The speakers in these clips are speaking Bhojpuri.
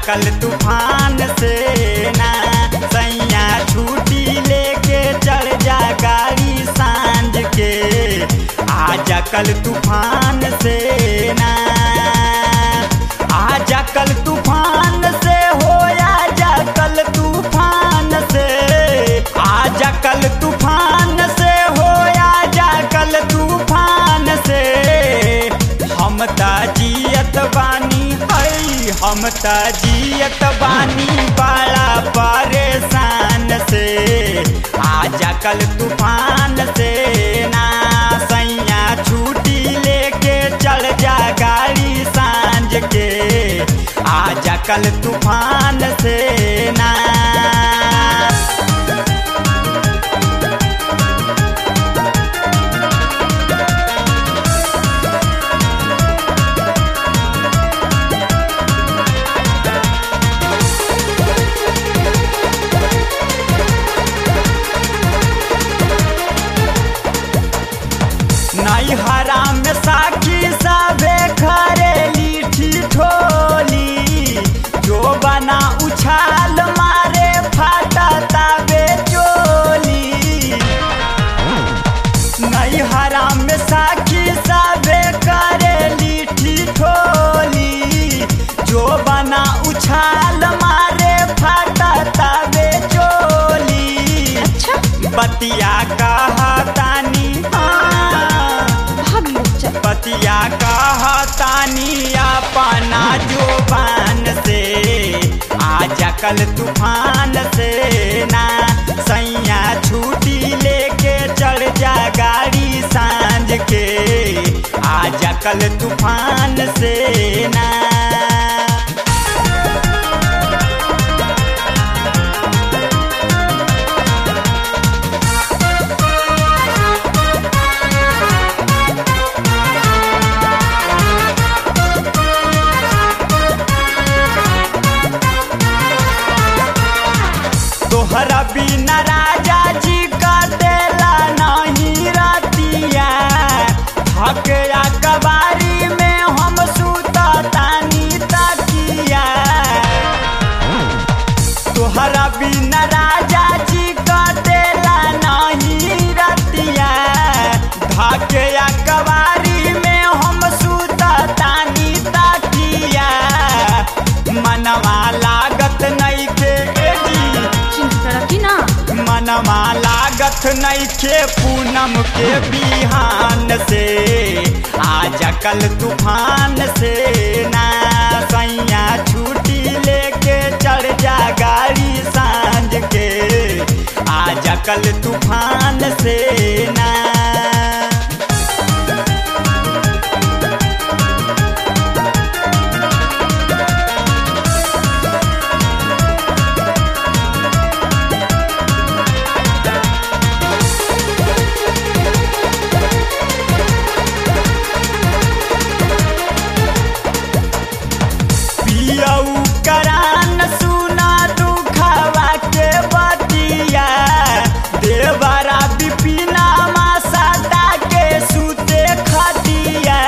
कल तूफान से ना सैया छुट्टी लेके चढ़ जा गाड़ी सांझ के आजा कल तूफान से ना आजा कल तूफान से हो आजा कल तूफान से आजा कल तूफान से हो आजा कल तूफान से हम जियत बानी हई हम जियत बानी बड़ा परेशान से आजा कल तूफान से ना सैया छुट्टी लेके चल जा गाड़ी सांझ के आजा कल तूफान से ना नैहरा में साखी सबे खरेली ठिठोली जो बना उछाल मारे फाटा ताबे चोली नैहरा में साखी सबे करेली ठिठोली जो बना उछाल मारे फाटा ताबे चोली अच्छा बतिया कहतानी हाँ भाग लोग चल पतिया कहतानी अपना जुबान से आजा कल तूफान से ना सैया छुट्टी लेके चढ़ जा गाड़ी सांझ के आजा कल तूफान से ना तोहरा बिना राजा जी कटेला नहीं रतिया हकया कबारी में हम सुता तानी तकिया तोहरा बिना राजा जी कटेला नहीं रतिया धकया कबारी में हम सुता तानी तकिया मनवा लागत नहीं के एजी चिंता रखी ना मनवा लागत नैखे पूनम के बिहान से आजा कल तूफान से ना सैया छुट्टी लेके चढ़ जा गाड़ी सांझ के आजा कल तूफान से ना पियऊ करान सुना दुखवा के बतिया देवरा बिपिना मासाटा के सुते खटिया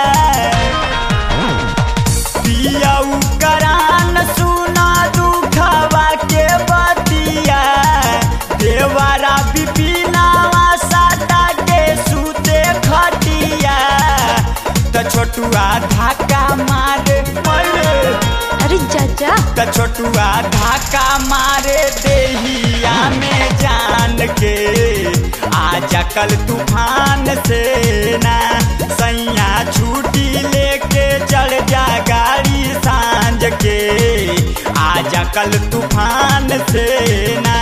पियऊ करान सुना दुखवा के बतिया देवरा बिपिना मासाटा के सुते खटिया त छोटुआ धाका मारे मरे अरे चाचा त छोटुआ धाका मारे देहिया में जान के आजा कल तूफान से ना सैया छुट्टी लेके चढ़ जा गाड़ी सांझ के आजा कल तूफान से ना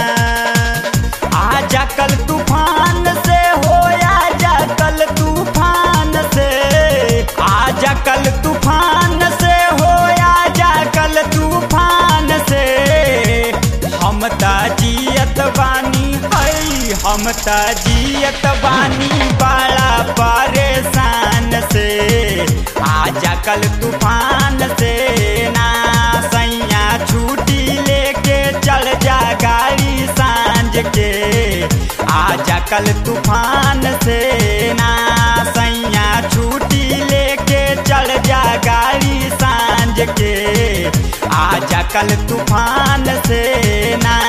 आजा कल तूफान से हो आजा कल तूफान से आजा कल तूफान से हो आजा कल तूफान से हम जियत बानी हई हम जियत बानी बड़ा परेशान से आजा कल तूफान से ना सैया छुट्टी लेके चल जा गाड़ी सांझ के आजा कल तूफान से ना सैया छुट्टी लेके चल जा गाड़ी सांझ के आ आजा कल तूफान से ना